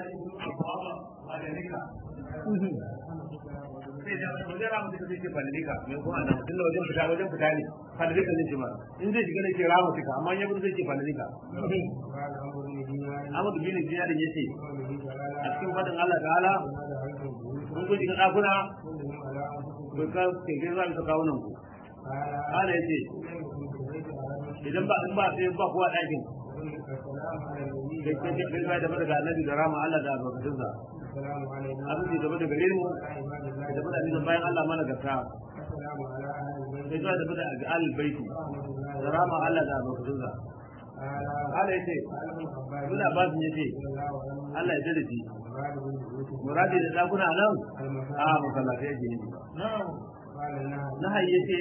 sai da wajen ramu duka zai ce fadalika mai kuma nan tun da wajen fita wajen fita ne fadalika zai ce ma in zai shiga ne ce ramu tuka amma ya gudu zai ce fadalika Ahmadu bin Ziyarin ya ce a cikin fadin Allah ta'ala kun kun shiga ɗakuna ku ka ke ke za ka kawo nan ku Allah ya ce idan ba in ba sai ba kowa ɗakin kai kai kai kai da daga annabi da rama Allah da albarkatunsa abin da gaba da gare mu da gaba da abin bayan Allah mana gasa sai zuwa da bada ga al baiti da rama Allah da albarkatunsa Allah yace muna ba su yace Allah ya dade shi muradi da dakuna nan a masallatai yake ne na hayyace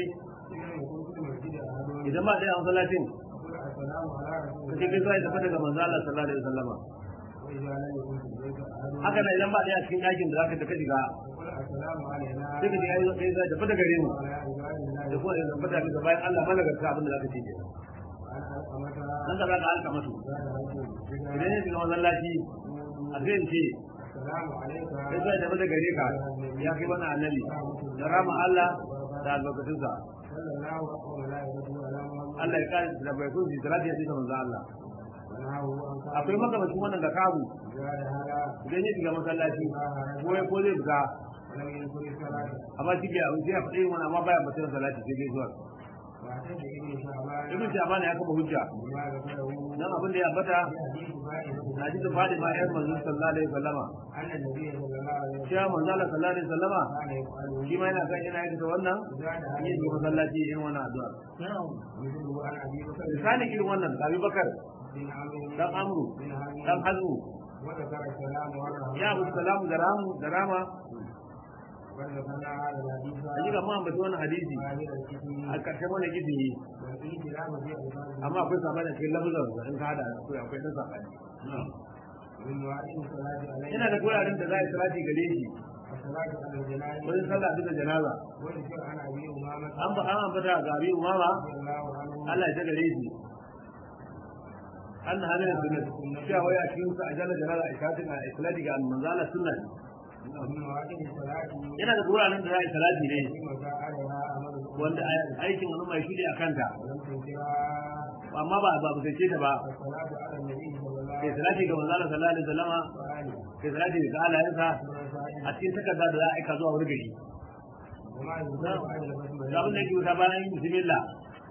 idan ba dai a masallacin kace kai sai tafi daga manzo Allah sallallahu alaihi wasallama haka nan idan ba dai a cikin yakin da zaka tafi shiga sai ka ji ai sai sai tafi daga gare mu da kuma da tafi daga bayan Allah mana ga abin da zaka ce ke nan da zaka halka musu idan ne shiga masallaci a sai in ce sai sai tafi daga gare ka ya kai wannan annabi da rama Allah da albarkatunsa Allah ya kare da bai kun salati ya tsaya manzo Allah akwai makamacin wannan ga kabu idan ya shiga masallaci ko ya ko zai fita amma shi ke abin sai ya faɗi wani amma baya batun salati sai dai zuwa ibn Shaban ya kafa hujja dan abin da ya ambata na ji da fadi ma ayar manzo sallallahu alaihi wasallama cewa manzo Allah sallallahu alaihi wasallama shi ma yana kan yana yin wannan yin ga masallaci yin wannan addu'a misali irin wannan Abi Bakar dan Amru dan Hazmu ya abu salamu da ramu da rama a ji ga mu wannan hadisi a ƙarshen wani gidi amma akwai sabani a cikin lafazar da in ka hada akwai akwai dan sabani yana da guraren da za a yi salati gare shi wajen sallah bisa janaza an ba an ambata ga abi umama Allah ya gare shi an hana da sunnah cewa wai a cikin sa ajalla janaza a shatin a salati ga manzala sunnah yana da guraren da za a yi salati ne wanda aikin wani mai shudi a kanta amma ba ba ba ce ta ba kai salati ga manzala sallallahu alaihi wasallama kai salati ga alayensa a cikin takarda da za a aika zuwa wani gari da abin da yake wuta bayan yin bismillah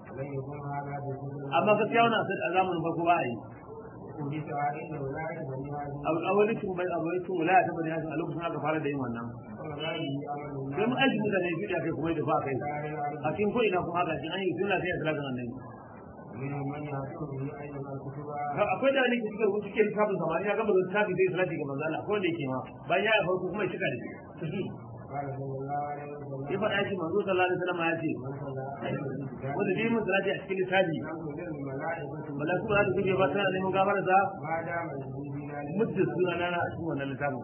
amma gaskiya wannan sai a zamanin farko ba a yi awali tun bai awali tun wala ta bani a lokacin aka fara da yin wannan sai mu aiki mutane biyu da kai kuma da fa kai a cikin ko ina kuma haka an yi sunna sai a salatin annabi akwai da nake cikin rubutu ke littafin samari ya gama littafi zai salati ga manzo Allah akwai wanda yake ma bayan ya farko kuma ya shiga da ya faɗa shi manzo sallallahu alaihi wasallam ya ce wanda dai mun salati a cikin littafi malaiku za su kuje ba tana neman gafara sa muddin suna na a cikin wannan littafin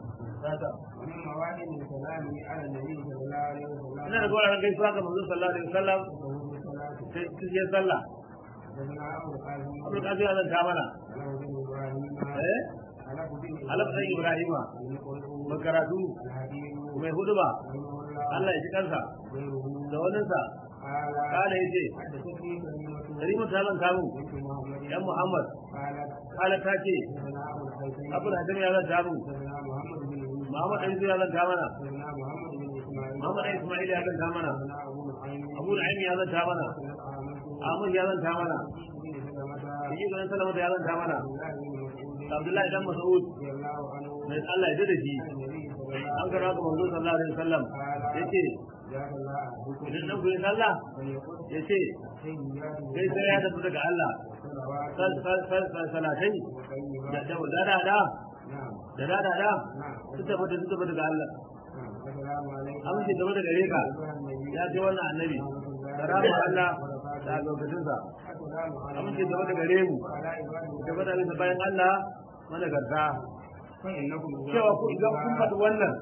ina da gwaran gaisuwa ga manzo sallallahu alaihi wasallam sai cikin sallah Abdul Qadir ya zanta mana eh Alaf sai Ibrahima makaratu mai huduba Allah ya ji kansa da waninsa kala ya ce Karima ta zan kamu ‘yan Muhammad kala ta ce Abdul Hadim ya zan kamu Muhammad ɗan ya zan mana Muhammad ɗan Ismail ya zan mana Abu da ya zan mana Ahmad ya zan mana Yi ganin Salama ya zan mana Abdullahi dan Mas'ud mai Allah ya dade shi an kara ga manzo sallallahu alaihi wasallam yace idan dan kuyi sallah yace sai sai ya tafi daga Allah sal sal sal sal salatai da da da da da da da da da su tafi su tafi daga Allah amince gaba da gare ka ya ce wannan annabi da rama Allah da lokacinsa amince gaba da gare mu gaba da bayan Allah mana garta cewa ku idan kun faɗi wannan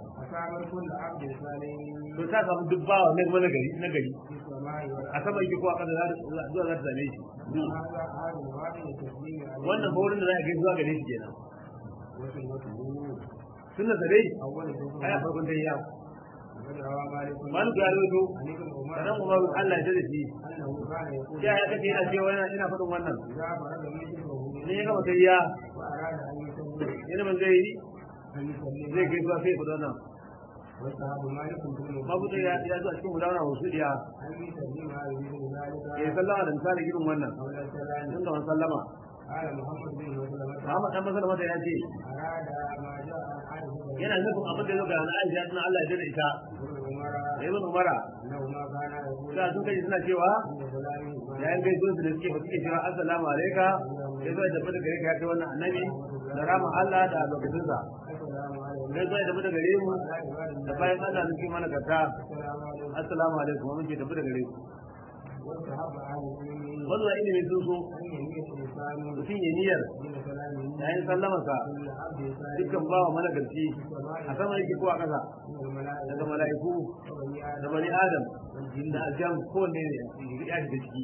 to ta samu duk bawa na na gari na gari a sama yake ko a kada zuwa za ta same shi wannan ba wurin da za a kai zuwa gare shi kenan sunna sa dai أول شكر ai a farkon dai ya وقد روى مالك malik ya rawaito عن ابن عمر sanan umaru Allah ya tada shi أنه كان يقول ya ya kace ina cewa ina ina faɗin wannan إذا فرغ من شكره ne ya gama sai ya وأراد أن يسلم yana ban zai yi أن يسلم zai kai zuwa sai faɗi wannan واستحب مالك في المسجد mabuta ya ya zo a cikin gudanar wasu diya أن يسلم بمثل ya ذلك sallama da misali irin wannan قول السلام tun da sallama قال محمد بن مسلمة Muhammad dan masala mata ya ce أراد ما جاء عن عائشة yana nufin abin da ya zo ga Aisha tana Allah ya dade ita بن عمر da ibn Umara أنه ما كان يقول sai sun kai suna cewa إن فلان yayin gaisuwar su da suke fa suke cewa assalamu alayka sai zai tafi da gare ka ya kai wannan annabi da rama Allah da lokacin sa السلام عليكم sai zai tafi da gare mu da bayan Allah suke mana karta السلام عليكم assalamu alaikum mun ke tafi da gare ku واستحب أهل العلم wannan ilimin sun so أن يميت الإنسان mutum ya niyyar من كلامه yayin sallamarsa كل عبد صالح dukkan bawa mana garci a sama yake ko a ƙasa من الملائكة daga mala'iku وبني da آدم bani adam da aljan kowanne ne ya shiga ciki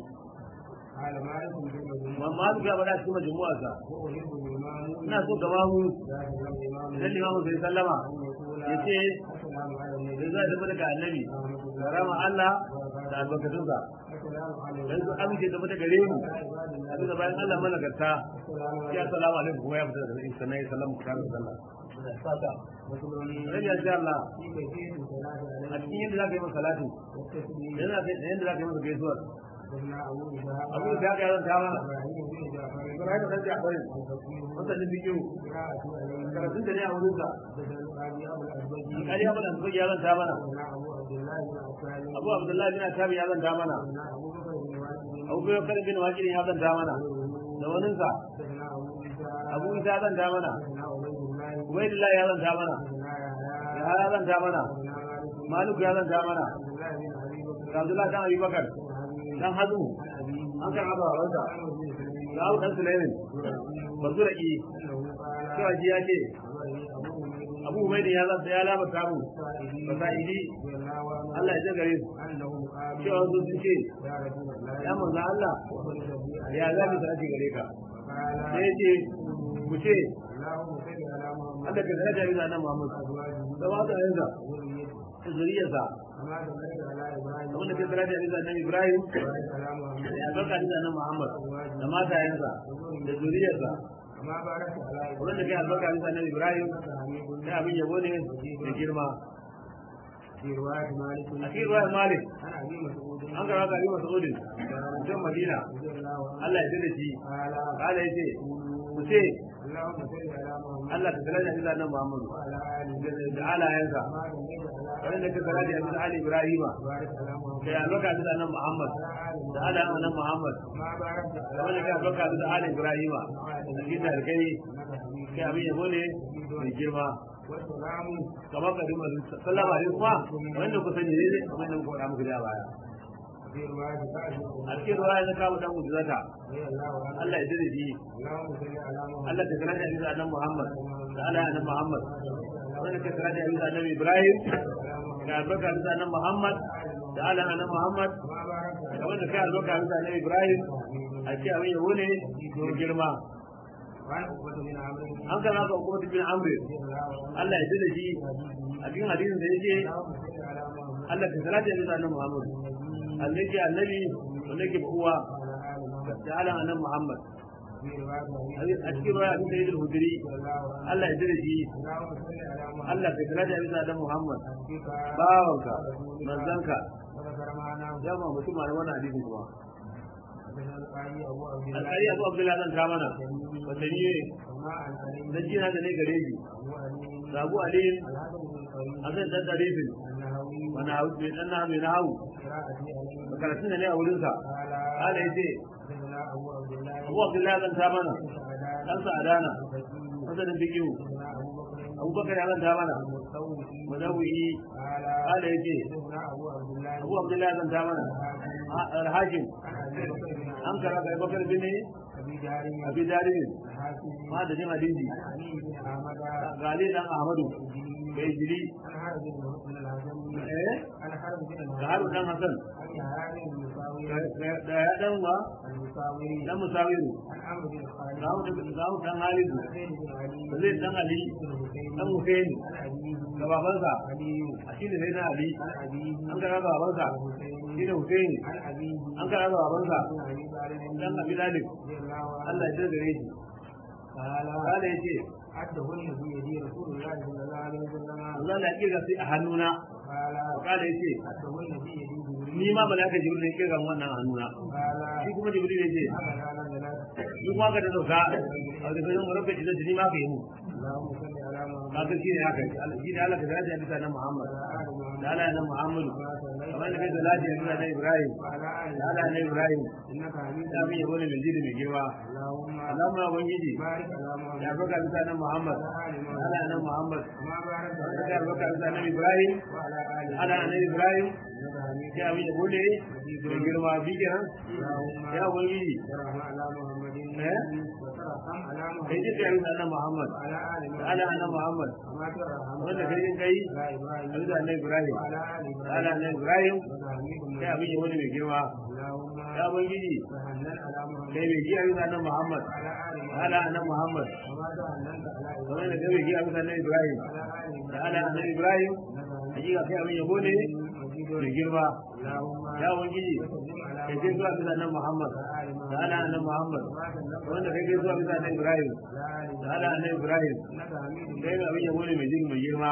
قال مالك في المجموع amma duk ya faɗa cikin majmu'arsa وأحب الإمام ina so gama mu ذات الإمام idan limamu sai sallama أن يقول ya ce السلام على sai النبي zai tafi daga annabi ورحمة da الله rama Allah da albarkatunsa السلام على dan su amince tafi da gare mu عباد a الله bisa bayan Allah mana garta السلام ya salamu alaikum kuma ya fita daga sannan ya sallama ku tare da sallah saka عليكم rabi ya Allah في كيفية الصلاة a عليه cikin yadda za ka yi masa salatu والتسليم yana da yadda za ka yi masa gaisuwar قلنا أبو إسحاق abu da ya ga ta mana إبراهيم بن جعفر Ibrahim da Ja'far الفقيه masanin bidiyo قراءة عليه karatun da ne a wurin sa بدل قاضي أبو الأزبجي kariya mana su ya zanta mana قلنا أبو عبد الله بن عفان Abu Abdullahi bin Atabi ya zanta mana قلنا أبو بكر بن واجد Abu Bakar bin Waqid ya zanta mana da wani sa قلنا أبو إسحاق Abu Isa ya zanta mana قلنا عبيد الله Ubaydullah ya zanta mana قلنا يحيى ya ya zanta mana قلنا مالك Malik ya zanta mana عبد الله بن أبي بكر da Abdullahi dan Abi Bakar dan Hazmu an kan Abu Hurairah da Abu Dan Sulaiman bazuraki cewa shi ya ce Abu Ubayd ya zanta ya labarta mu fasaidi Allah ya ji gare su cewa su sun ce ya manzo Allah ya zabi da ake gare ka sai ya ce ku ce Allah ka daraja bisa nan Muhammad da ba ta yanzu da zuriyarsa abin da ke daraja bisa nan Ibrahim ya barka bisa nan Muhammad da matayensa da zuriyarsa abin da ke albarka bisa nan Ibrahim sai abin yabo ne da girma a cikin ruwan Malik an karɓa ka yi masa udin mutum Madina Allah ya da shi kala ya ce ku ce Allah ka daraja bisa nan Muhammad da alayensa wanda ka daraja bisa Ali Ibrahima da ya albarka bisa nan Muhammad da alayen nan Muhammad da wanda ka albarka bisa Ali Ibrahima da cikin tarkai kai abin yabo ne mai girma kamar ka dima sallama ne kuma wanda ku sani ne kamar da muka faɗa muku da baya a cikin ruwa ya kawo dan mujizata Allah ya dade shi Allah ta karanta bisa annabi Muhammad da Allah ya annabi Muhammad wanda ka karanta bisa annabi Ibrahim da albarka bisa annabi Muhammad da Allah annabi Muhammad da wanda ka albarka bisa annabi Ibrahim a ce abin yabo ne da girma an kana ka hukumar bin amri Allah ya dade shi a cikin hadisin da yake Allah ka salata bisa annabi Muhammad Allah yake annabi wanda yake uwa da Allah annabi Muhammad a cikin ruwa abin da yake hudiri Allah ya dade shi Allah ka salata bisa annabi Muhammad bawanka manzanka ya ma mutum ma wannan hadisin kuma alƙari abu abdullahi zan ta mana wata ne na jina da ne gare shi da abu aliyin a zai dan darifin wani hau mai dan na mai na hau karatun da ne a wurinsa ala ya ce abu abdullahi zan ta mana dan sa adana masanin bigiyu abubakar ya zan ta mana madawi ala ya ce abu abdullahi zan ta mana alhakim an kara ga bakar bin abi darin ma da jin hadisi عن علي بن أحمد ga Ali dan Ahmadu bai jiri عن حرب بن الحسن eh عن حرب بن ga Haru dan الحسن Hassan عن يعاني المساوي da ya dan wa المساوي dan Musawiru عن عمرو بن خالد ga Haru ga Haru dan Halidu زيد بن علي da zai dan Ali بن حسين dan Husaini عن أبيه ga babansa علي a shi ne sai na Ali عن أبيه an kara ga babansa حسين shi ne Husaini عن أبيه an kara ga babansa عن أبي طالب dan Abi Talib رضي الله عنه Allah ya dogare shi قال kada yace عدهن في يدي رسول الله صلى الله عليه وسلم Allah ya kirga sai a hannuna قال kada yace عدهن في يدي جبريل ni ma malaka Jibril ne kirga wannan a hannuna قال shi kuma Jibril yace أما لا نزلت ni kuma ka da dauka a da kai mu rabbi da ni ma ka yi mu اللهم صل على محمد kaga shi ne haka shi ne Allah ka dace a bisa na Muhammad وعلى آل محمد da Allah na Muhammad كما صليت kamar da kai da lafiya bisa na Ibrahim وعلى آل da Allah na Ibrahim إنك حميد da mun yabo ne mai jidi mai girma اللهم Allah ma ubangiji بارك على محمد ya baka bisa na Muhammad وعلى آل da محمد Allah na Muhammad كما باركت da على ya baka bisa na Ibrahim وعلى آل da Allah na Ibrahim إنك حميد ya mun yabo ne mai girma bi kenan اللهم ya ubangiji ترحم على محمد إيه؟ وترحم على kai ji محمد kai bisa na Muhammad وعلى آل da محمد Allah na Muhammad كما ترحم wanda kai jin kai على إبراهيم a bisa na Ibrahim وعلى آل da Allah إبراهيم na Ibrahim إنك حميد ya mun yabo ne mai girma اللهم ya ubangiji تهنن على محمد kai mai ji a bisa na Muhammad وعلى آل da محمد Allah na Muhammad كما تهننت على kamar da إبراهيم kai mai ji a bisa na Ibrahim وعلى آل da إبراهيم Allah na Ibrahim إنك حميد hakika kai abin yabo ne مجيد mai girma اللهم ya ubangiji وسلم على kai kai zuwa bisa na Muhammad وعلى آل da Allah na Muhammad كما سلمت wanda kai kai zuwa bisa na Ibrahim على آل da Allah إبراهيم na Ibrahim إنك حميد kai abin yabo ne mai jin mai girma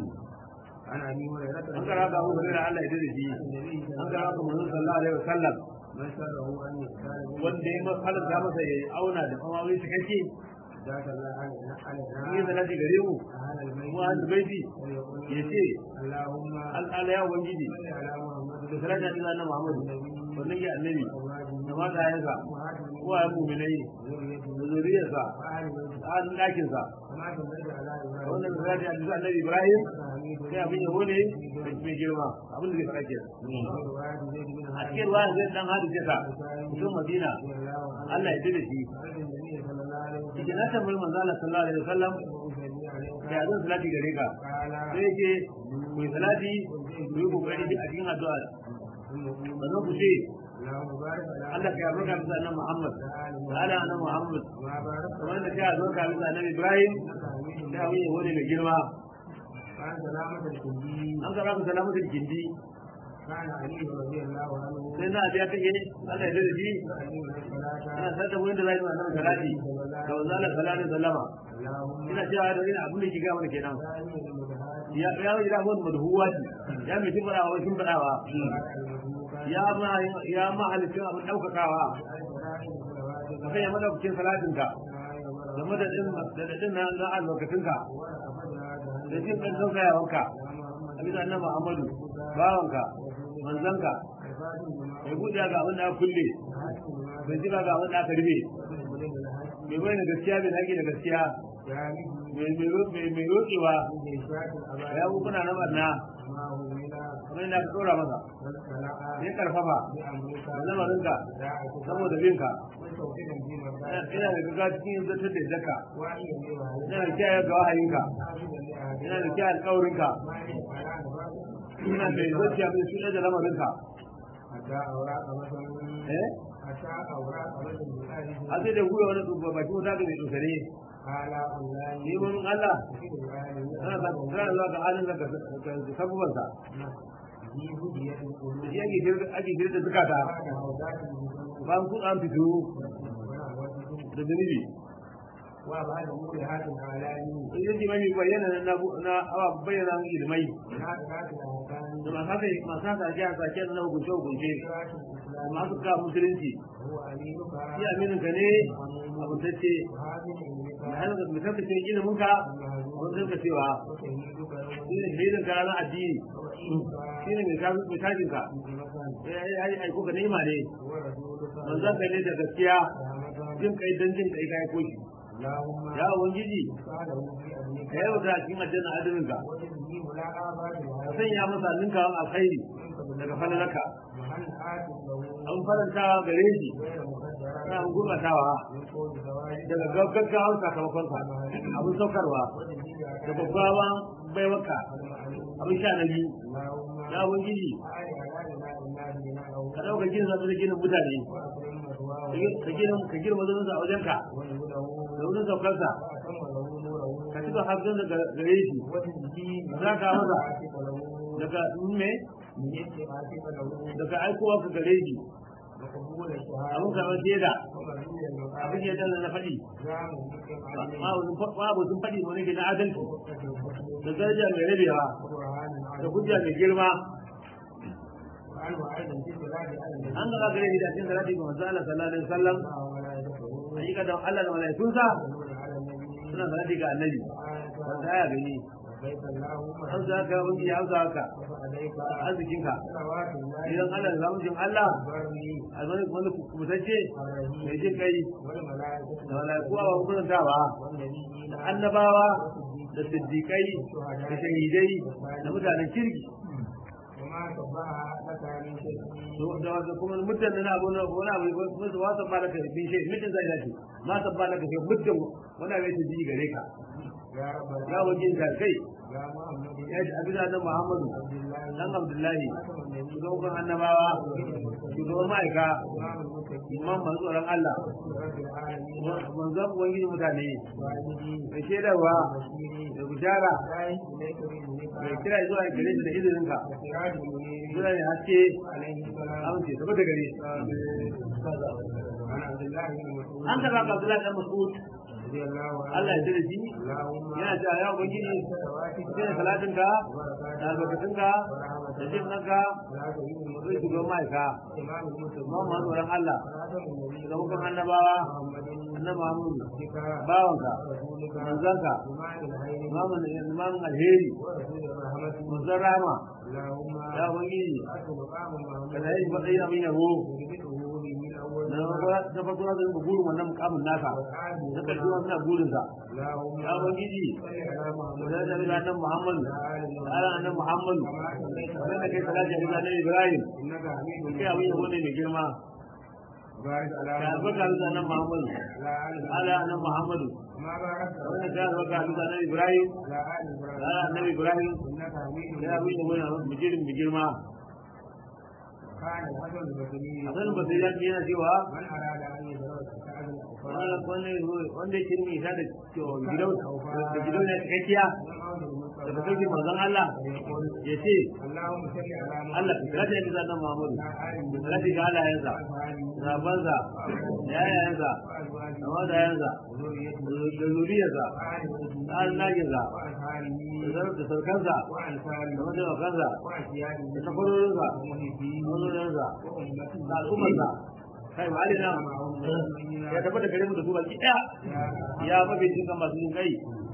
عن أبي هريرة an kara ga Abu Hurairah Allah ya dade shi النبي صلى an الله kara ga Muhammad sallallahu alaihi wasallam من سره أن يختار wanda ya masalanta masa ya auna da kamawi cikakke ذاك الله على ni da على naji gare mu أهل البيت mu an baiti ويقول ya ce اللهم al'ala ya ubangiji صل على محمد da salata ila na Muhammad wannan ya annabi da mata yansa وهذه uwa mu'minai da zuriyarsa وآل بيت da an dakin sa كما صليت على إبراهيم wannan salati a bisa annabi Ibrahim حميد sai abin yabo ne mai girma abin da zai fara kenan ورواية زيد بن a cikin ruwa zai dan hadu ce ta mutum Madina رضي الله عنه Allah ya dade shi عن النبي صلى الله عليه وسلم yake na tambayi manzo Allah sallallahu alaihi wasallam وأصلي عليه da zan salati gare ka قال sai yake ku yi salati ku yi kokari a cikin addu'a sannan ku ce اللهم بارك على Allah ka yarda bisa annabi Muhammad da ala annabi Muhammad ما باركت kamar da kai albarka bisa annabi Ibrahim إنك حميد sai abin yabo ne mai girma عن سلامة الكندي an kara ku salamatul gindi كان علي رضي الله عنه sai na biya take Allah ya dade shi يعلم الصلاة ina san da wanda zai yi annabi salati da wanzu Allah sallallahu alaihi wasallama اللهم ina cewa da ina abin da ke ga mana kenan ثاني المدهات ya ya yi da wani madhuwa ya mai timbara wa timbarawa ya ma ya ma halittu abin daukakawa ka sanya madaukakin salatinka da madadin madadin na na albarkatunka da jin kan saukayawanka a bisa annabi Muhammadu bawanka manzanka mai buɗe ga abin da aka kulle mai jira ga abin da aka rufe mai bayyana gaskiya mai haƙi da gaskiya mai roƙewa ya kuna na barna kamar yadda aka ɗora masa ya karfafa da lamarinka saboda binka ina da gaga cikin zartar da zaka ina da kiyaye ga wahayinka ina da kiyaye alƙawarinka ina da zuciya mai suna da lamarinka eh a sai da gura wani tsubba baki wata ga mai tsokare ni mun Allah ana sa kana zuwa ga halin da ka sabubansa da shi ake girda ake girda zukata bayan kun an fito da zunubi wa ba da muku da hatin alani in yi mai bayyana na na awa bayyana mu ilmai na da hatin alani da masu haka masu haka ake haka ke na hukunce hukunce da masu ka musulunci huwa aminuka shi aminin ka ne abutacce wa hadin ilmika da hannun ka mutum cikin ilimin ka wani zai cewa wa shahiduka shi ne shaidin ka ranar addini shi ne mai kasu mai tashin ka makan ya yi aiko ka nema ne wa rasuluka manzan ka ne da gaskiya rahmatan jin kai don jin kai kai koshi Allahumma ya ubangiji sa'alahu fi amnika ka yau da cikin aljanna adinin ka wa tajhi mulaqa ba'da ka sanya masa ninka alkhairi daga falalaka mahal hatin lahu an faranta gare shi غير مقدرة ana gurbatawa من قول زواج daga gaggawan sakamakon ka abin saukarwa da babbawan baiwaka abin sha na biyu ya ubangiji ka dauka ginin zafi da ginin mutane ka gina ka girma zuwa a wajenka da wurin saukarsa ka cika hasken da gare shi za ka masa daga me daga aikowa ka gare shi abin kamar shaida abin shaida da na faɗi babu sun faɗi wani ke na adalci da daraja mai rabewa da hujja mai girma an gaba gare shi da cikin salati ga manzo Allah sallallahu alaihi wasallam hakika da Allah da malaikunsa suna salati ga annabi wanda ya gani an za ka wani ya za ka arzikinka idan Allah da zamucin Allah almani wani kubutacce mai jin kai da malaikuwa ba hukuntawa da annabawa da siddiƙai da shahidai da mutanen kirki da wata kuma muddin na abu na wani abu kuma su wasa ba laka bin shi muddin zai dace ma ta ba laka shi muddin wani abu ya ji gare ka ya wajen ka kai ya ji abin da Muhammadu dan Abdullahi shugaban annabawa shugaban ma'aika imam masu tsoron Allah manzon ubangiji mutane da shaidarwa da bishara da kira zuwa gare shi da izininka suna ne haske amince tabbata gare an taɓa ga Abdullahi dan Mas'ud Allah ya tsare shi yana cewa ya ubangiji sai salatin ka da albarkatun ka da jin nanka zai shiga ma'aika ma ma tsoron Allah da mukan annabawa annabi Muhammad bawanka manzanka imamun alheri manzan rama ya ubangiji ka da yi matsayin abin yabo na farko na zai burin wannan mukamin naka na ƙarshe wannan burin sa ya ubangiji da da da nan Muhammad ala nan Muhammad wannan da kai salati da nan Ibrahim kai abin yabo ne mai girma ka albarka da nan Muhammad ala nan Muhammad wannan ka albarka da nan Ibrahim ala nan Ibrahim kai abin yabo ne mai girma Hasan Basiri ya yana cewa wanda yake nemi isa da gidan da gidan ne cikakkiya da ta sauke manzon Allah ya ce Allah ka kira da bisa nan Muhammad ka kira da halayensa zabansa da yayayensa da madayensa da zuriyarsa da alnaginsa da sarkansa da mataimakansa da takwarorinsa mazoninsa da al'ummarsa kai ba alina ya tabbata gare mu da su baki daya ya mafi cin kan masu yin kai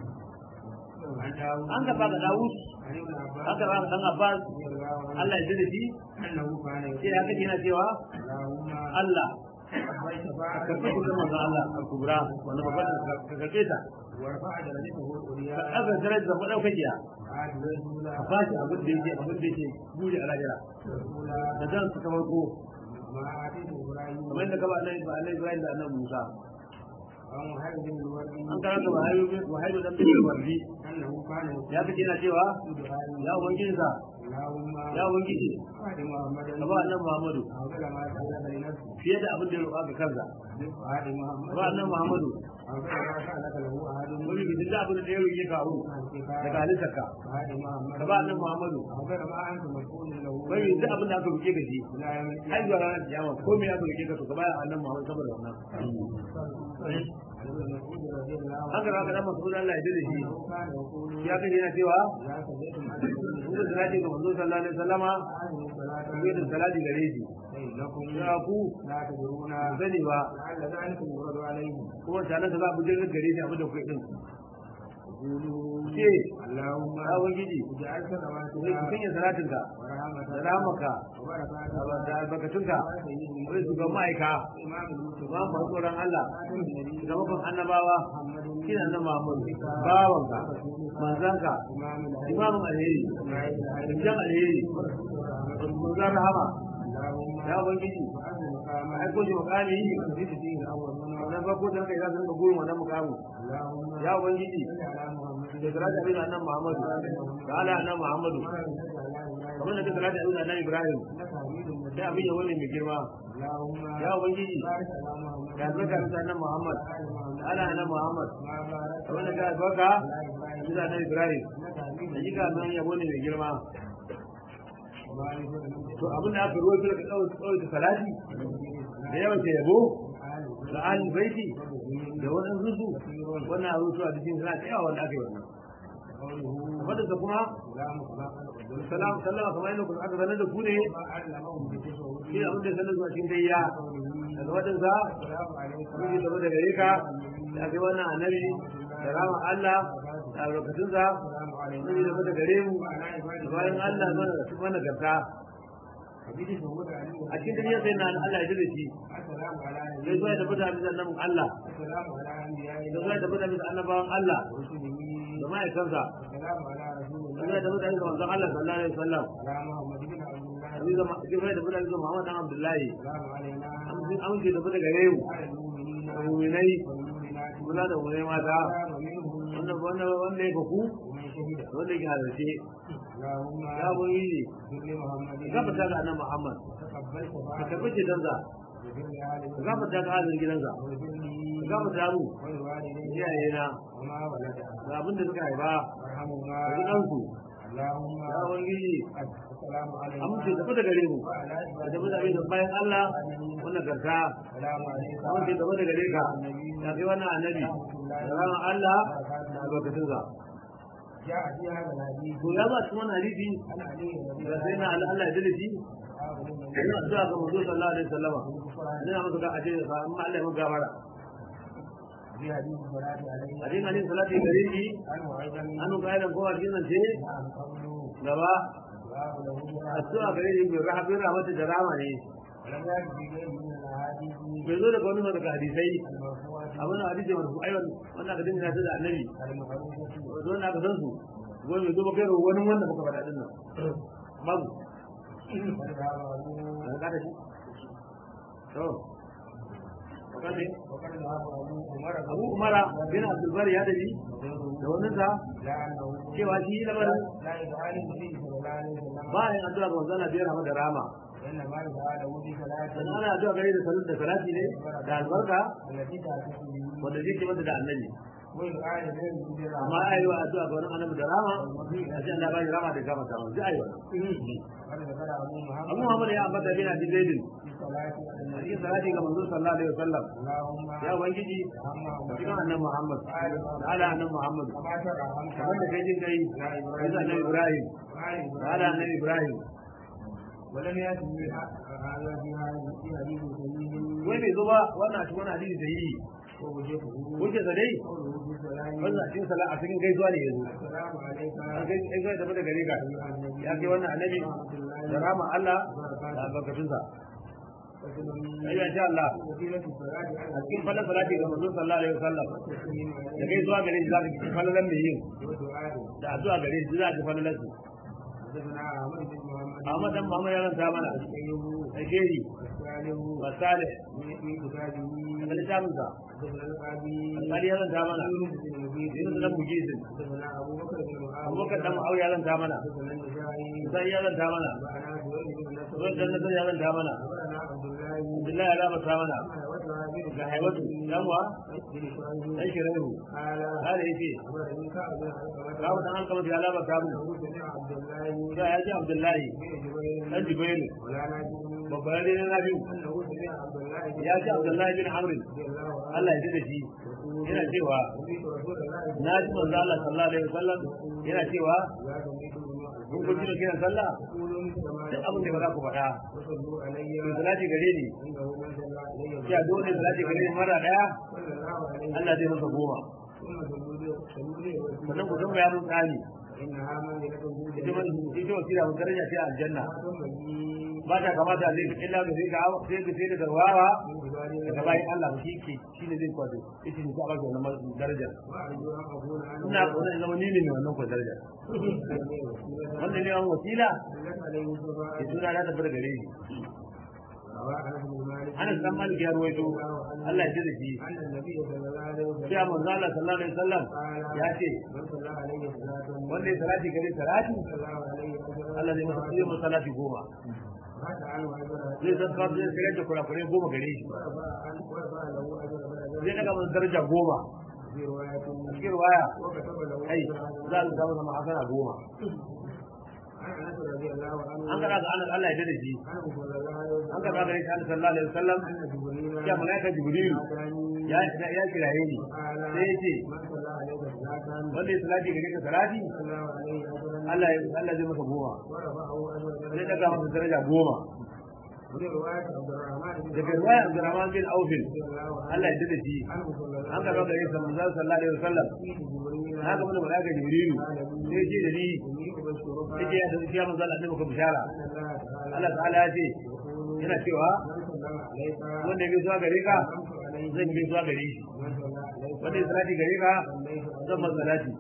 an gaba ga Dawud an gaba ga dan Abbas Allah ya jira shi sai ya kace yana cewa Allah ka fi da manzo Allah al-kubra wanda babban ka kace ta ka aka darajar da madaukakiya ka fashi abin da yake abin da yake buri a lahira da dan su kamar ko kamar da gaba Allah ba Allah Ibrahim da annabi Musa an karanta wahayu wahayu dan bin wardi ya fi yana cewa ya ubangiji sa ya ubangiji ka ba annabi Muhammadu fiye da abin da ya roƙa ga kansa ba annabi Muhammadu wani bi da abin da ya roƙe ka abu daga halittarka ka ba annabi Muhammadu wani bi abin da aka roƙe ka shi har zuwa ranar kiyama ko me aka roƙe ka to ka ba annabi Muhammadu saboda wannan haka da haka dan masu Allah ya dade shi ya kace yana cewa kuma salati ga manzo sallallahu alaihi wasallama kuma da salati gare shi ya ku sani ba kuma sanan da za a bujin gare shi abin da kuke din ce Allahumma ya wajiji zai ku sanya salatinka da ramaka da albarkatunka wai su ga ma'aika ba mu tsoron Allah da mafan annabawa shi na nan Muhammad bawanka manzanka imamun alheri jan alheri manzan rahama ya ubangiji aiko shi makami na farko da kai za su rinka gurin wannan mukamu اللهم ya ubangiji صل على محمد da salatu abin annabi Muhammadu da ala annabi Muhammadu kamar da salatu abin annabi Ibrahim انك حميد مجيد sai abin ya wani mai girma اللهم ya ubangiji بارك على محمد da albarka bisa annabi Muhammad da ala annabi Muhammad ما باركت kamar da ka albarka على ابراهيم bisa annabi Ibrahim انك حميد da jika nan ya wani mai girma وبارك to abin da aka ruwa da ka tsawon da salati da yawan ta yabo da alin baiti da wannan zuzu wannan abin su a cikin suna ta yawa wanda aka yi wannan قوله wadda ta kuma سلام خلق salam sallama kamar yadda kuma aka sanar da ku ne ما علمهم بتشهد shi abin da ya sanar zuwa cikin dayya daga wadansa السلام عليك mun yi gaba da gare ka da kai wannan annabi da rama Allah da albarkatunsa السلام عليك mun yi gaba da gare mu وعلى da عباد bayan Allah zuwa da su mana garta حديث محمد عليه a cikin duniya sai na Allah ya jira shi السلام على sai zuwa da fita bisa annabin Allah السلام على أنبياء da zuwa da fita bisa annabawan Allah ورسله da ma'aikansa السلام على رسول da الله zuwa da fita bisa manzon Allah sallallahu alaihi wasallam على محمد بن عبد الله da zuwa da fita bisa Muhammad dan Abdullahi السلام علينا an ce da fita gare mu وعلى المؤمنين da mu'minai والمؤمنات kula da mu'minai mata ومنهم wanda wanda wanda ya faku ومن شهد wanda ke halarce اللهم ya boyi صل محمد ka gafata ga annabi Muhammad تقبل ka شفاعته karbi cetonsa وفر لآل ka gafata ga halin gidansa وفر ka لي gafata mu ولوالدي iyaye na وما ولد ga abin da suka haifa وارحمهما da gidansu اللهم ya ubangiji السلام علينا amince tafi da gare mu وعلى ka عباد tafi da abin da bayan Allah wannan garta السلام عليك amince tafi da gare ka ya kai wannan annabi da ranar Allah da albarkatunsa جاء في هذا الحديث to ya ba cikin wannan hadisi عن علي رضي da الله sai na Allah Allah ya dade shi عنه ina addu'a ga manzo sallallahu alaihi wasallama ina masa ga aje ka amma Allah ya maka gafara في حديث الصلاة عليه a cikin hadisi salati gare shi عنه أيضا an ga idan kowa cikin nan ce نعم قوله gaba دعاء له addu'a gare shi bi rahmatin rahmatin da rama ne ولم يأت في غيره من الأحاديث bai zo daga wani daga hadisai المرفوعة abin da hadisi marfu aiwan wannan ka dinga da annabi المعروفة zo na ka san su wani bai zo ba kai wani wanda baka faɗa din nan babu قد ذهب أبوه an kada shi to kace وقد ذهب أبو عمر Abu Umara bin Abdul Bari ya dabi وغيره da wannan sa لا أنه cewa shi lamarin لا يدعى النبي صلى الله عليه وسلم ba yin addu'a ga manzon Allah biyar rahama da rama وإنما يدعى له بصلاة dan ana addu'a gare da salat da salati ne da albarka التي تأتي به wanda zai ce mata da annabi ويدعى لغيره بالرحمة amma ayi wa addu'a ga wani annabi da rama a ce Allah ba shi rama da gama ta sai ayi wa قد ذكر أبو محمد Abu Muhammad ya ambata bin Abi Zaid في صلاة a cikin salati ga manzon sallallahu alaihi wasallam اللهم ya ubangiji اللهم cikin annabi Muhammad da ala annabi Muhammad كما ترحمت kamar da kai jin kai da annabi Ibrahim da ala annabi Ibrahim ولم يأتي من هذا في هذا في حديث سليم wai bai zo ba wannan a cikin wani hadisi da yi ووجهه wuce sa dai قوله في السلام wannan a cikin sala a cikin gaisuwa ne yanzu السلام عليك an kai gaisuwa da daga gare ka أيها النبي ya kai wannan annabi da rama Allah da albarkatunsa وسلم ai insha Allah وسيلة الصلاة على a cikin fallan salati ga manzon sallallahu alaihi wasallam التسليم da عليه gaisuwa gare shi za ka ji fallan mai yin ودعائه da addu'a gare shi za ka ji fallan su حدثنا أحمد بن محمد amma dan Muhammad ya ranta mana أيوب alheri والسالم wa salih من كتابه daga littafin sa حدثنا القاضي alheri ya ranta mana يونس بن مجيد Yunus dan Mujizin حدثنا أبو بكر بن معاوية Abubakar dan Muawiya ya ranta mana حدثنا النسائي sai ya ranta mana وأنا سويد بن نصر Zuwan dan Nasar ya ranta mana أخبرنا عبد الله Abdullahi ya ranta mana وجه بن ga haiwatu dan wa بن شعيب dan shirayu قال kare yace أخبرني كعب بن علقمة kawo dan an kama ya laba ta mu أنه سمع عبد الله sai ya ji Abdullahi بن جبير dan Jibairu ولا نجم babban ne na biyu أنه سمع عبد الله بن ya ji Abdullahi bin Amr رضي الله عنه Allah ya ji da shi yana cewa سمعت رسول الله na ji manzo Allah sallallahu alaihi wasallam yana cewa لا تميتوا kun kun ji kiran sallah قولوا مثل ما duk abin da ba za ku faɗa وصلوا علي ku salati gare ni إنه من صلى علي ya dole salati gare ni mara daya صلى الله عليه Allah zai masa goma ثم صلوا لي صلوا لي sannan ku tambaya mun tsani إنها منزلة ita man ita wasila mun daraja ce a aljanna ما تنبغي ba ta kamata zai fi illa ga sai ga sai ga sai da garwawa من عبادي daga bayan Allah ba shi ke shi ne zai kwado ita ne ka ba ga wannan daraja وأرجو أن أكون أنا ina kuma zama ni ne mai wannan kwa daraja wanda ne an wasila لك عليه ya الصلاة tura na tabbata gare shi روى انس بن مالك Anas dan Malik ya ruwaito Allah ya ji da shi ان النبي صلى الله عليه وسلم sai manzo Allah sallallahu alaihi wasallam ya ce من صلى عليه صلاه wanda ya salati gare salati صلى الله عليه وسلم Allah zai masa sai masa salati goma مات عنه اجر zai san ka zai shigar da kurakurai goma gare shi ورفع عنه ورفع له اجر zai بدر daga masa daraja goma في روايه a cikin waya وكتب له ai اجر za a samu sama hasana goma عن انس رضي الله عنه an kada ga Anas Allah ya ji da shi عنه صلى الله عليه an وسلم kada gare shi Anas sallallahu alaihi wasallam ان جبريل ya malaika Jibril اتاني ya ya kiraye ni قال sai ya ce من صلى عليه صلاه wanda ya salati gare ka salati صلى الله عليه وسلم Allah ya Allah zai masa goma ورفعه اجر zai daga masa daraja goma وفي روايه عبد الرحمن بن daga riwaya Abdurrahman bin Aufin رضي الله عنه Allah ya ji da shi عنه صلى الله an عليه kada gare shi manzo sallallahu alaihi wasallam وسلم جبريل na ga mana malaika Jibril sai ya ce da ni إني أبشرك yake ya tafi ya manzo Allah ne maka bishara أن الله تعالى Allah ta'ala ya ce يقول yana cewa من صلى عليك wanda ya zuwa gare ka أنت عليه zan yi zuwa gare shi ومن صلى عليك wanda ya salati gare ka صليت zan masa salati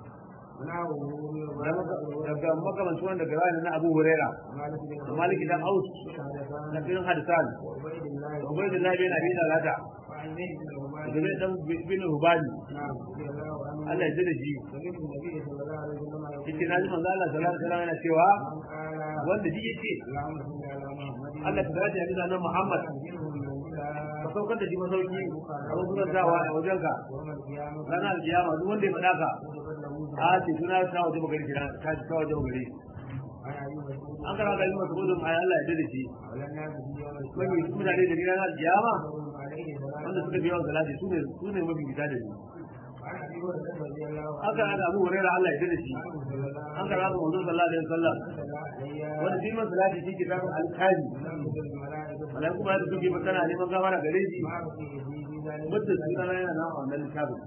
ونحوه من Da maka- daga makamancin wanda ga wani na Abu Huraira مالك بن da Malik dan Aus حدثان da bin Hadisan وعبيد الله Ubaydullah bin Abi Dalata وعن زيد بن da عباد bin dan bin Hubani نعم رضي الله عنه Allah ya ji da shi سمعت النبي صلى الله عليه وسلم yake يقول na ji manzo Allah sallallahu alaihi wasallam yana cewa من قال wanda ji yake اللهم صل على محمد Allah ta dace da nan Muhammad أنزله المولى ka saukar da shi masauki a wajen a wajenka يوم القيامة ranar alkiyama duk wanda ya faɗa ka وجبت له a ce suna ta waje magari kira ta ta waje magari عن أبي مسعود an kara ga yi masu gudun ayi Allah ya dade shi على الناس في يوم mafi القيامة mutane da ranar alkiyama وهم عليه wanda سلام suka biya wa salati su ne su ne mafi fita da shi عن أبي هريرة رضي الله an kara ga Abu Hurairah Allah ya dade shi عنه صلى الله an kara ga manzo sallallahu alaihi wasallam صلى عليه wanda shi man salati shi kitabun alkali ولم تكن الملائكة malai kuma yadda suke magana neman gafara gare shi ما بقي في في ذلك mutum su kana yana nan a wannan littafin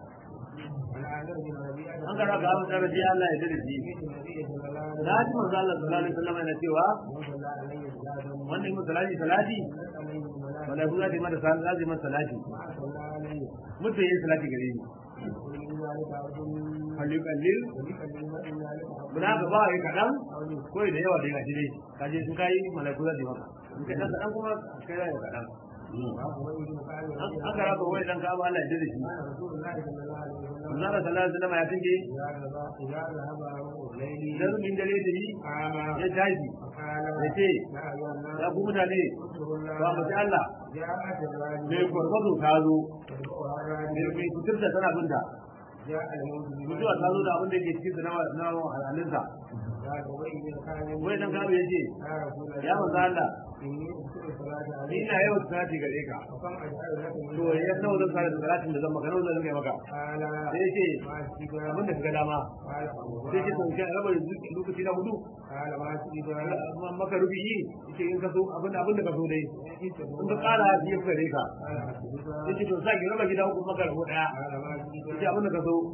عن عامر بن ربيعة an kara ga Abu Daraji Allah ya dade shi سمعت النبي صلى الله عليه na ji manzo Allah sallallahu alaihi wasallam yana cewa وسلم صلى عليه صلاة wanda yi salati salati نزلت عليه الملائكة malaiku za ta yi mata salati za ta yi mata salati ما صلى عليه mutum yin salati gare ni ومن ذلك عبد kalli kallil وبكلمة ذلك عبد muna ga ba yi kaɗan أولي ko da yawa da gashi dai ka je sun kayi malaiku za su yi maka in ka ɗan kaɗan kuma kai za ka kaɗan وأبو بن كعب رضي an الله ka raba wai ɗan ka'aba Allah ya jira shi قال رسول الله صلى الله عليه وسلم manzo Allah sallallahu alaihi wasallam ya tinge إذا ذهب إذا ذهب روح الليل idan min dare da yi قام ya tashi فقال ya ce يا أيها الناس ya ku mutane اذكروا ba mu الله ci Allah جاءت الراجل mai gwargwado ta zo تتبعها mai الراجل mai kuturta tana binta جاء الموت mutuwa ta zo da abin da yake cikin na na halinsa قال أبي بن كعب wai dan ka'aba ya ce يا رسول ya manzo الله Allah إني أذكر الصلاة ni عليك ina yawan salati gare ka وكم أجعل لك من to ya nawa zan salati salatin da zan maka nawa zan kai maka قال sai ce ما شئت abin da kaga dama قال sai ce to kai raba lokaci na hudu قال ما شئت maka rubiyi yace in ka so abin abin da ka so dai in ka kara shi ya gare ka قال حسبك yace to sai ki raba gida uku maka rabo daya قال ما شئت yace abin da ka so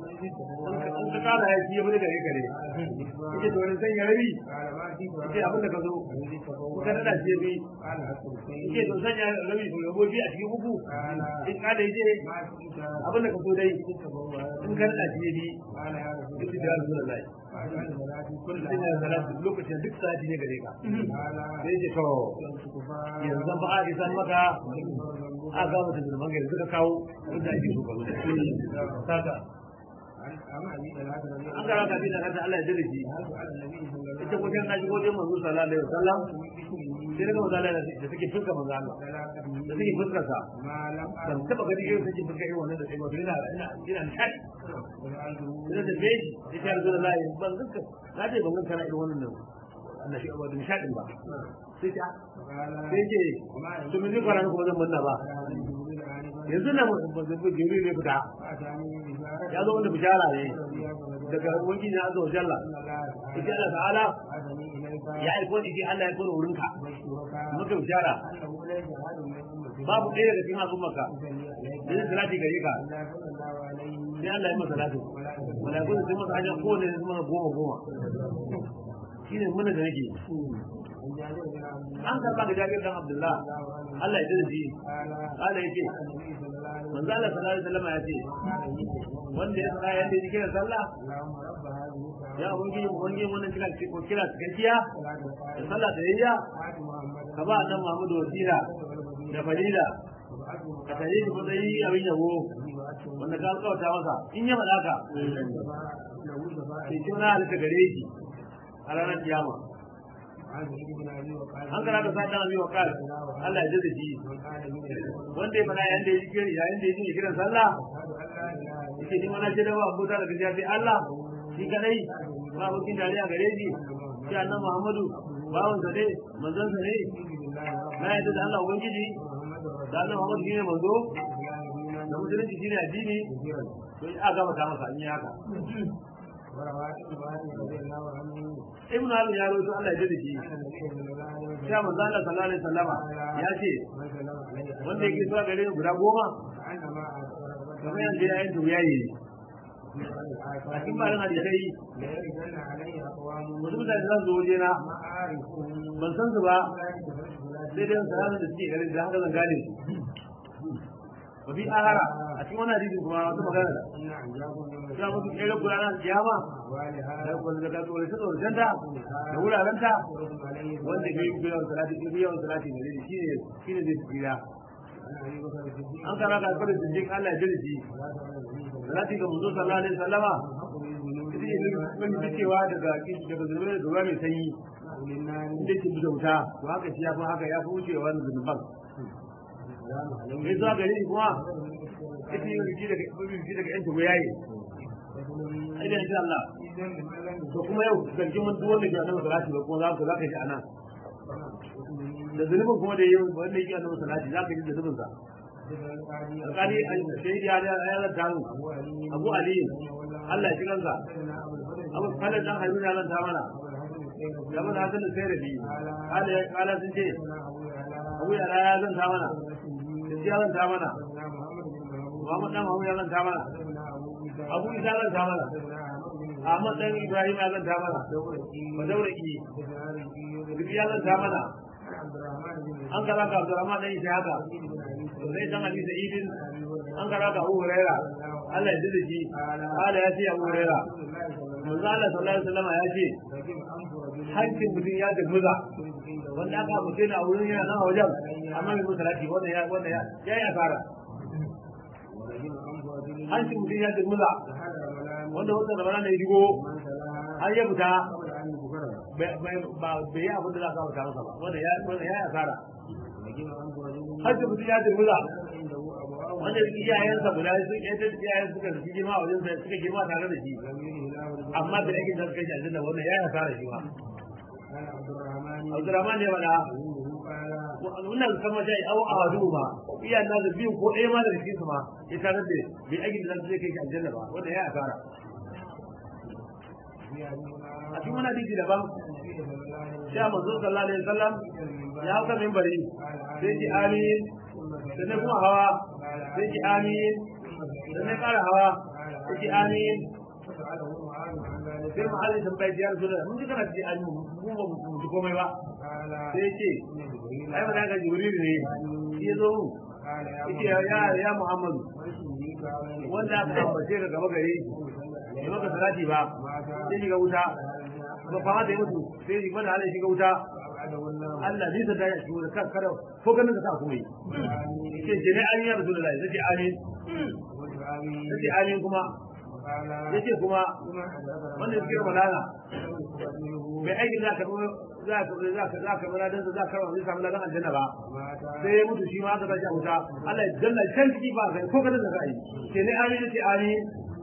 in ka kara shi ya bude gare ka ne yace to sai ya rabi قال ما شئت yace abin da ka so in ka dada shi ya bi قال حسبك yace to sanya rabi to yabo bi a cikin uku قال in ka da yace ما شئت abin da ka so dai تتبوأ in ka dada shi ya bi قال يا رسول yace الله da Rasulullahi فأجعل صلاتي kullum كلها ina salati lokacin duk sati ne gare ka قال sai yace to كفار yanzu ba a isan maka a ga mutum da mangare suka kawo inda ake so kazo saka أما أبي ثلاثة رضي an الله gara ka bi da kanta Allah ya dare shi عنه على النبي صلى الله عليه ita wajen na shigo wajen manzo sallallahu alaihi wasallam وسلم sai daga manzo Allah da suke fuska manzo Allah da suke fuskar sa ما لم ban taba gani irin suke fuska irin wannan da sai ba ina ina ina nishadi ina da beji sai ta rasu da layi ban zanka na ce ban zanka na irin wannan nan Allah shi abu nishadin ba sai ta sai ce to mun ji kwaran kuma zan munna ba yanzu na mun jibril ne fita ya zo wanda bishara ne daga ubangiji na azza wa jalla sai Allah ta'ala ya aiko ni sai Allah ya aiko ni wurinka muka bishara babu ɗaya daga cikin al'ummarka da yin salati gare ka sai Allah ya masa salati malaiku sun masa hanyar kowane da masa goma goma shine muna da nake an karba da jabir dan Abdullah Allah ya ji shi Allah ya ce manzo Allah sallallahu alaihi wasallam ya ce wanda ya tsaya yanda yake kiran sallah اللهم رب هذه الدعوة ya ubangiji ubangiji wannan kira ko kira cikakkiya da sallah da yayya آت محمد ka ba nan Muhammadu wasila da fadila وبعثه ka tare shi matsayi abin yabo wanda ka alƙawta masa in ya faɗa ka له شفاعة sai shi wani halitta gare shi a ranar kiyama عن سعيد بن ابي وقاص an kana ka sa dan abi wakal Allah ya jaddada shi من قال من wanda ya faɗa yayin da ya kira yayin da ya ji kiran sallah اشهد ان لا اله الا yake ni mana ce da ba abuta da gaskiya sai Allah shi kadai ba abokin dariya gare shi shi annabi Muhammadu bawan sa ne manzon sa ne الله na yadda da Allah ubangiji محمد da Allah Muhammadu shine manzo الله da musulunci shine addini to a gaba ta masa in yi haka وروى ابن عباس رضي الله عنه ibnu Ali ya rawaito Allah ya jaddada shi ان النبي صلى الله عليه وسلم sai manzo Allah sallallahu alaihi wasallama ya ce من سلم عليه wanda yake zuwa gare ni guda goma كانما kamar yadda ya yin tuya yi a cikin bayan hadisai لا يرجن عليه اقوام wasu mutane za su zo waje na ما اعرفهم ban san su ba لا يتفرج sai dai salatin da suke garin da haka zan gane su wa fi ahara a cikin wannan hadisin kuma wata magana da ان عجاكم يوم suna mutu ɗaya kula na kiyama احوالها da kuma da ka tsore ta tsoron ta da wurarenta يرد عليه wanda ke yi yawan salati ke yi yawan salati ne shi ne shi ne zai tsira عن ابي بكر الصديق an kara ka fara siddiq Allah ya jira shi ولا تعالى النبي صلى الله salati ga manzo sallallahu alaihi wasallama عليه ita ne wani fitewa daga daga zunubai da ruwa mai sanyi للنار inda ke bisa wuta to haka shi ya fi haka ya fi wucewa wani zunuban mai zuwa gare ni kuma ita yi riki daga riki daga yan tugu yayi ai da insha Allah to kuma yau zargin mun duk wanda ke annabi salati ba kuma za ku za ka ji anan da zunubin kuma da yau wanda yake annabi salati za ka ji da zunubin sa alƙali sai ya ya ya da damu Abu Ali Allah ya ji kansa Abu Khalid dan Harun ya lanta mana da mun hasan da sai rabi kala kala sun ce Abu ya ya zanta mana ya zanta mana Muhammad dan Muhammad ya zanta mana Abu Isa zanta mana Ahmad dan Ibrahim ya zanta mana ba daura ki duk ya zanta mana an kara ka Abdurrahman dan Isa haka sai dan Ali Sa'idin an kara ka Abu Huraira Allah ya jira shi kala ya ce Abu Huraira manzo Allah sallallahu alaihi wasallam ya ce hancin mutum ya dumuza wanda aka mutum a wurin yana nan a wajen amma mai musalati wanda ya wanda ya ya yi asara hancin mutum ya dumuza wanda wanda da bana da ya shigo har ya fita ba bai yi abin da za ka wuta masa ba wanda ya wanda ya yi asara hancin mutum ya dumuza wanda iyayensa guda su yadda iyayen suka fi girma a wajen suka girma tare da shi amma da yake da suka shi aljanna wannan ya yi asara shi ba Abdurrahman ya faɗa wannan kama shai au a hadu ba iya na da biyu ko ɗaya ma da cikin su ma ya tare da bai aikin da zai kai shi aljanna ba wanda ya asara a cikin wani hadisi daban sha manzo sallallahu alaihi wasallam ya hauka minbari sai ji amin sannan kuma hawa sai ji amin sannan ƙara hawa sai ji amin sai mu halin tambayar ya rasu da mun ji kana ji amin mu ba mu ji komai ba sai ya ce ai ba daga jibril ne shi ya zo mu yace ya ya muhammadu wanda aka ambace ka gaba gare shi ya maka salati ba sai shiga wuta ba fama da ya mutu sai shiga da halin shiga wuta Allah zai sada ya shigo da kan kada ko ganin ka sa kuma yi yace je ne amin ya rasulullahi yace amin yace amin kuma yace kuma wanda ya kira malala mai aikin za ka za ka za ka za ka mana dan za ka zai samu ladan aljanna ba sai ya mutu shi ma aka tashi a wuta Allah ya danna can ciki ba kai ko ganin da ka yi sai ne amin yace amin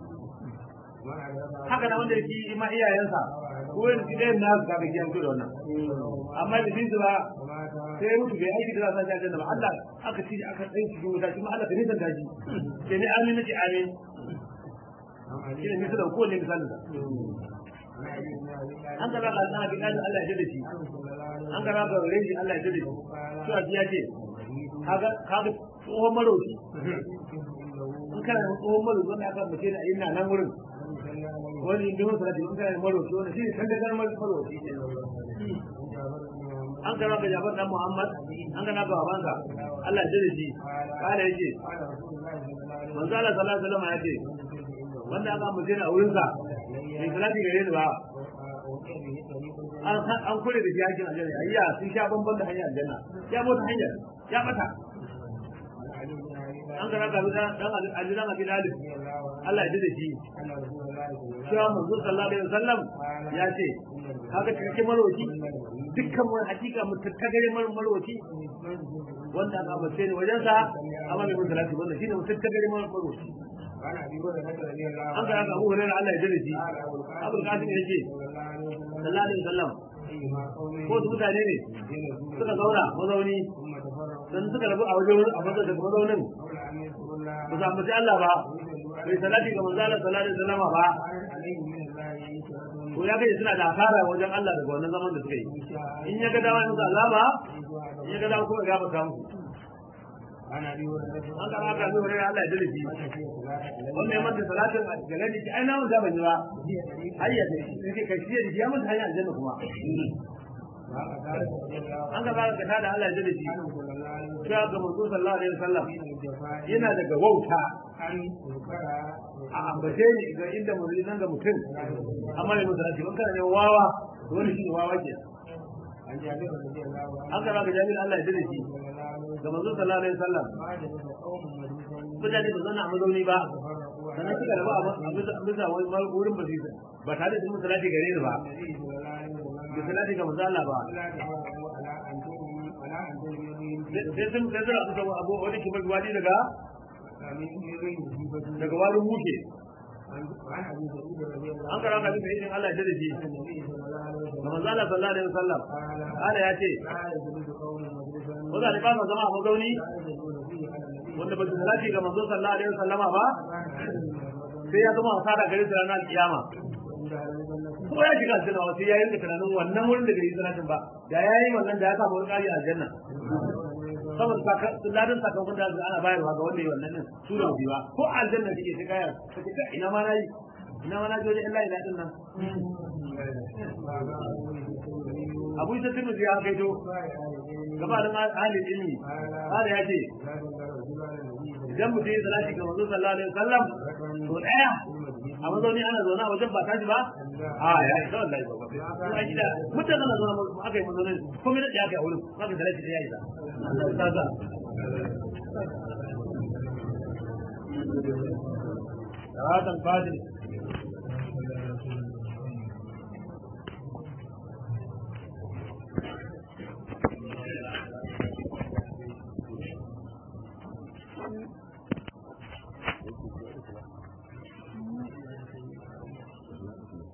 haka da wanda yake ma iyayensa ko yin gidan na ka ga kiyan da wannan amma da bin ba sai ya mutu bai aiki da za ta aljanna ba Allah aka ci aka tsaye shi wuta shi ma Allah ka nisan daji sai ne amin yace amin shi ne misalin ko ne misalin sa an gaba ga Allah bi Allah ya jade shi an gaba ga wurin shi Allah ya jade shi to a ya ce kaga kaga tsohon maroki in kana da tsohon maroki wanda aka mace da ina nan wurin wani bin wasu rajin in kana da maroki wanda shi ne kan da garmar maroki an gaba ga Jafar dan Muhammad an gaba ga babansa Allah ya jira shi kana yake قال رسول الله صلى الله عليه وسلم manzo Allah sallallahu alaihi wasallam ya ce wanda aka amince ni a wurin sa bai salati gare ni ba وأوتي به طريق an an kure da jakin aljanna ayya sun sha bamban da hanyar aljanna ya mota hanyar ya bata عن علي بن أبي طالب an gara ka bi dan aljanna ga bilal رضي الله عنه Allah ya jira shi أن رسول الله صلى الله عليه cewa manzo sallallahu alaihi wasallam ya ce kaga cikakken marwaci dukkan wani hakika mutattagare marwaci wanda aka amince ni wajen sa amma bai mun salati wannan shine mutattagare marwaci وعن أبي هريرة رضي الله an عنه gara ka Abu Hurairah Allah ya jira shi قال أبو Abul القاسم Qasim yake صلى الله عليه وسلم sallallahu alaihi wasallam أيما قوم ko su mutane ne ينزلون suka zauna mazauni ثم تفرقوا dan suka rabu a wajen a wajen da mazaunin قبل أن يذكروا الله ba su ambaci Allah ba ويدلوا bai salati ga manzo Allah sallallahu alaihi wasallam ba عليه من الله يشهدون to ya kai suna da asara wajen Allah daga wannan zaman da suka yi إن شاء in ya ga dama in azaba الله in ya ga dama kuma ya baka musu عن أبي هريرة an ga haka ne wurin Allah ya dole shi wannan ya manta salatin a galan shi ai na mun da ban yi ba hayya ce yake kai shi da ya manta hanyar aljanna kuma an ga zaka ta da Allah ya dole shi cewa ga manzo sallallahu alaihi wasallam yana daga wauta a ambace ni ga inda mun nan ga mutum amma ne mun salati ban kana ne wawa dole shi ne wawa ke an ga zaka jami'in Allah ya dole shi ga manzo sallallahu alaihi wasallam mutane ba zana a mazauni ba sannan suka rabu a bisa wani wurin ba su ba tare da mun salati gare ni ba da salati ga manzo Allah ba sai sun sai zura su abu wani kibar wadi daga daga wani muke an kara ka bisa izin Allah ya da shi ga manzo Allah sallallahu alaihi wasallam Allah ya ce ko da ba zama a mazauni wanda ba su salati ga manzo sallallahu alaihi wasallam ba sai ya zama hasara gare su ranar kiyama ko ya shiga aljanna ba sai ya yi tunanin wannan wurin da bai yi salatin ba da ya yi wannan da ya samu wani kari a aljanna saboda ladan sakamakon da ana bayarwa ga wanda ya wannan din su da ba ko a aljanna kike sai kaya kace ina ma nayi ina ma na je wajen Allah ila din nan Abu Isa Tirmidhi ya kaito gabanin ahalin ilmi kada ya ce idan mutum ya salati ga manzo sallallahu alaihi wasallam to daya a mazauni ana zaune a wajen ba tashi ba a ya isa wallahi ba ba kuma gida mutum ana zaune aka yi mazauni komai da ya kai a wurin aka salati da ya isa ta za هذا الفاضل Thank you.